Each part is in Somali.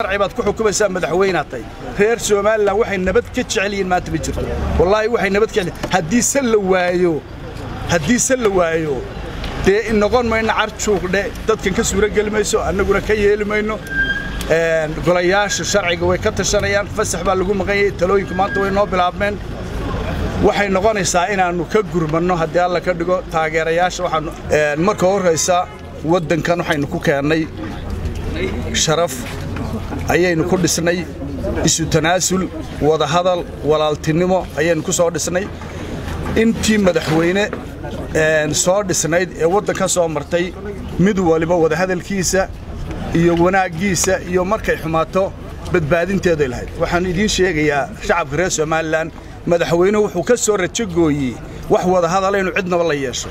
sharci baad ku xukumaysaa madaxweynaad tahay reer somalilan waxay nabad ka jecel yihiin maanta ma jirto wallaahi waxay nabad ka jecel haddii se la waayo haddii se la waayo dee noqon mayno carjuuqdhe dadkan ka suuro geli mayso annaguna ka yeeli mayno golayaasha sharciga way ka tashanayaan fasax baa lagu maqan yahay talooyinku maanta way noo bilaabmeen waxay noqonaysaa inaannu ka gurmanno haddii alla ka dhigo taageerayaasha waxaanu marka horraysa waddankan waxaynu ku keennay sharaf ayaynu ku dhisnay isu tanaasul wadahadal walaaltinimo ayaynu ku soo dhisnay intii madaxweyne soo dhisnayd ee waddanka soo martay mid waliba wadahadalkiisa iyo wanaaggiisa iyo markay xumaato badbaadinteeday lahayd waxaan idiin sheegayaa shacabka reer somalilan madaxweynuhu wuxuu ka soo rajogooyey wax wadahadala inuu cidnaba la yeesho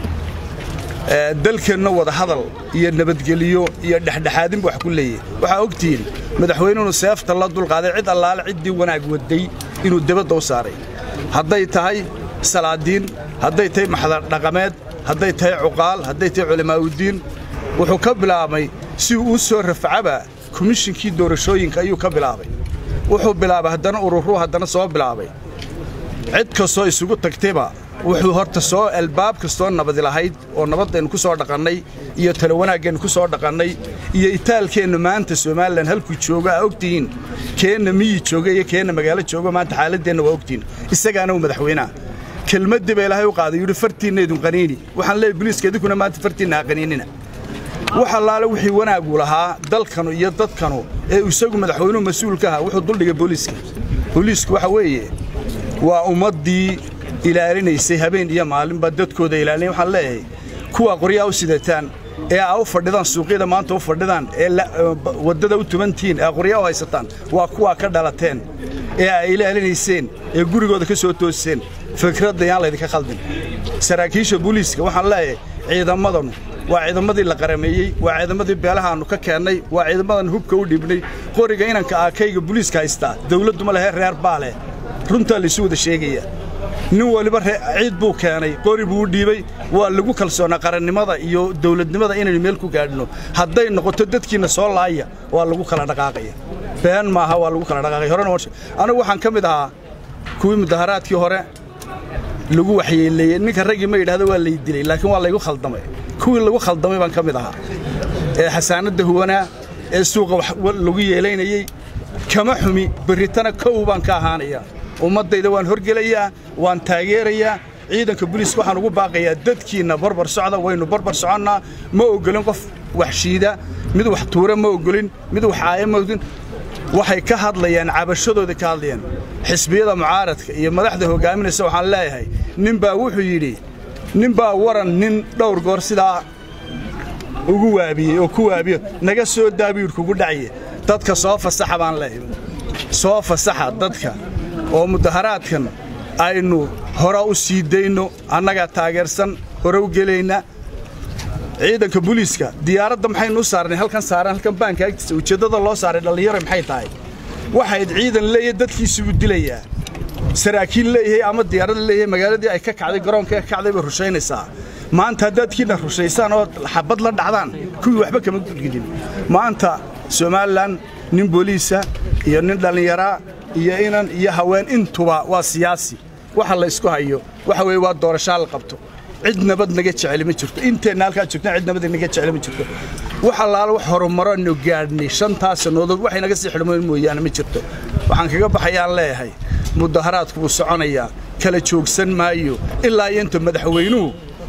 dalkeenna wadahadal iyo nabadgeliyo iyo dhexdhexaadinba wax ku leeyahy waxaa ogtihiin madaxweynuhunu seefta la dulqaaday cid allaale ciddii wanaag waday inuu debadda u saaray hadday tahay salaadiin hadday tahay maxdardhaqameed hadday tahay cuqaal hadday tahay culamaauddiin wuxuu ka bilaabay si uu u soo rafcaba komishinkii doorashooyinka ayuu ka bilaabay wuxuu bilaabay haddana ururuu haddana soo bilaabay cid kastoo isugu tagtayba wuxuu horta soo albaab kastoo nabadi lahayd oo nabaddaynu ku soo dhaqannay iyo talo wanaaggeennu ku soo dhaqannay iyo itaalkeennu maanta somalilan halkuu joogo aa ogtihiin keenna miyi jooga iyo keenna magaalo joogo maanta xaaladdeenna waa ogtihiin isagaana uu madaxweynaha kelmaddii ba ilaahay u qaaday yidhi fartiinna idun qaniini waxaan leeyahy boliiska idinkuna maanta fartiinna ha qaniinina wax allaale wixii wanaagu lahaa dalkanu iyo dadkanu ee isagu madaxweynuhu mas-uulka aha wuxuu duldhigay booliiska booliisku waxa weeye waa ummaddii ilaalinaysay habeen iyo maalinba dadkooda ilaalinay waxaan leeyahay kuwa qoryaa u sidataan ee aa u fadhidaan suuqyada maanta u fadhidaan ee waddada u tubantihiin ee qoryaa u haysataan waa kuwaa ka dhalateen ee aa ilaalinayseen ee gurigooda ka soo toosiseen fikradda yaan laydinka khaldin saraakiisha booliiska waxaan leeyahay ciidamadanu waa ciidamadii la qarameeyey waa ciidamadii beelahaannu ka keennay waa ciidamadan hubka u dhibnay qoriga inanka aakayga buliiska haystaa dawladduma lehe reer baa leh runtaa laysu wada sheegaya nin waliba ciid buu keenay qori buu u dhiibay waa lagu kalsoonaa qarannimada iyo dawladnimada inaynu meel ku gaadhino hadday noqoto dadkiinna soo laaya waa lagu kala dhaqaaqaya been maaha waa lagu kala dhaqaaqaya horena anigu waxaan ka mid ahaa kuwii mudaharaadkii hore lagu waxyeeleeyey ninka raggii ma yidhahdo waa lay dilay laakiin waa laygu khaldamay kuwii lagu khaldamay baan ka mid ahaa ee xasaanadda huwanaa ee suuqa lagu yeelaynayey kama xumi berritana kow baan ka ahaanayaa ummaddayda waan horgelayaa waan taageerayaa ciidanka buliiska waxaan ugu baaqayaa dadkiinna barbar socda waynu barbar soconnaa ma oggolin qof wax shiida mid wax tuura ma oggolin mid wax caaya ma oggolin waxay ka hadlayaan cabashadooda ka hadlayaan xisbiyada mucaaradka iyo madaxda hoggaaminaysa waxaan leeyahay ninbaa wuxuu yidhi ninbaa waran nin dhowr goor sidaa ugu waabiyey oo ku waabiyo naga soo daabiyuur kugu dhacaye dadka soo fasaxa baan leeyahay soo fasaxa dadka oo mudaharaadkan aynu hore u sii dayno annagaa taageersan hore u gelayna ciidanka buliiska diyaaradda maxaynu u saarnay halkan saaran halkan baanka agtiisa ujeeddada loo saaray dhallinyaro maxay tahay waxayd ciidan leeyahay dadkiisugu dilayaa saraakiil leeyahay ama diyaarad leeyahay magaaladii ay ka kacday garoonka ka kacday bay rushaynaysaa maanta haddaadkiina rushaysaan oo xabad la dhacdaan kuwii waxba kama gudgidin maanta somalilan nin booliisa iyo nin dhallinyaraa iyo inan iyo haween intuba waa siyaasi waxa la ysku hayo waxa weeye waa doorashaa la qabto cid nabad naga jeceli ma jirto inteenna halkaa joogtaan cid nabad naga jeceli ma jirto wax allaala wax horumaro nu gaadhnay shantaa sannadood waxay naga sii xidhmoyn mooyaane ma jirto waxaan kaga baxayaan leeyahay mudaharaadku wuu soconayaa kala joogsan maayo ilaa iyo inta madaxweynuhu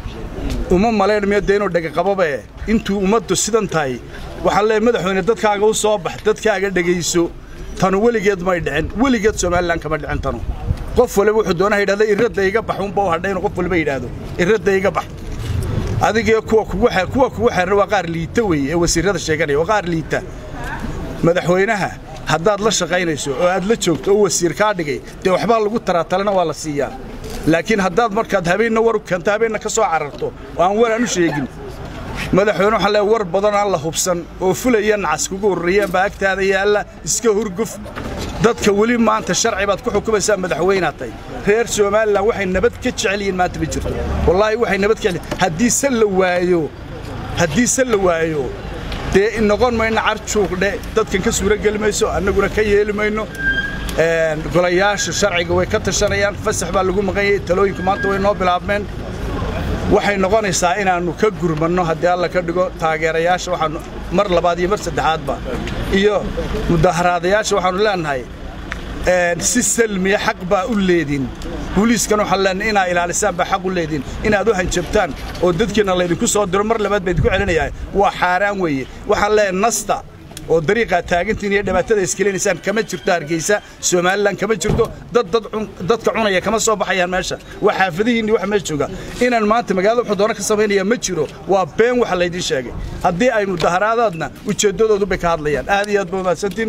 uma malaynmayo dee inuu dhegaqababe intuu ummaddu sidan tahay waxaan leeyahay madaxweyne dadkaaga u soo bax dadkaaga dhegayso tanu weligeed may dhicin weligeed somalilan kama dhicin tanu qof waliba wuxuu doonaa yidhahda irradda iga bax unba u hadhay inuu qof waliba yidhaahdo irradda iga bax adigee kuwa kugu kuwa kugu xeeran waa qaar liita weeye ee wasiirrada sheeganaya waa qaar liita madaxweynaha haddaad la shaqaynayso oo aad la joogto oo wasiir kaa dhigay dee waxbaa lagu taraa talena waa la siiyaa laakiin haddaad markaad habeenna war u keento habeenna ka soo cararto oo aan war aan u sheegin madaxweyne waxaan leeyahay war badan aan la hubsan oo fulaya nacas kugu ururiyeen baa agtaada yaalla iska hurguf dadka weli maanta sharci baad ku xukumaysaa madaxweynaad tahay reer somalilan waxay nabad ka jecel yihiin maanta ma jirto wallaahi waxay nabad ka jecel haddii se la waayo haddii se la waayo dee noqon mayno carjuuqdhe dadkan ka suuro geli mayso annaguna ka yeeli mayno golayaasha sharciga way ka tashanayaan fasax baa lagu maqan yahay talooyinku maanta way noo bilaabmeen waxay noqonaysaa inaannu ka gurmanno haddii alla ka dhigo taageerayaasha waxaanu mar labaad iyo mar saddexaadba iyo mudaharaadayaasha waxaannu leenahay si salmiya xaq baa u leedin booliiskan waxaan leenahay inaa ilaalisaan baa xaq u leedin inaad u hanjabtaan oo dadkiina laydinku soo diro mar labaad baa idinku celinayaa waa xaaraan weeye waxaan leeyahay nasta oo dariiqaad taagantiin iyo dhibaatada iskelinaysaan kama jirto hargeysa somalilan kama jirto dad dadka cunaya kama soo baxayaan meesha waa xaafadihiinni waxa meesha jooga inaan maanta magaalada wuxuu doona ka samaynaya ma jiro waa been waxa laydiin sheegay haddii ay mudaharaadaadna ujeeddadoodu bay ka hadlayaan aad iyo aad ba mahadsantiin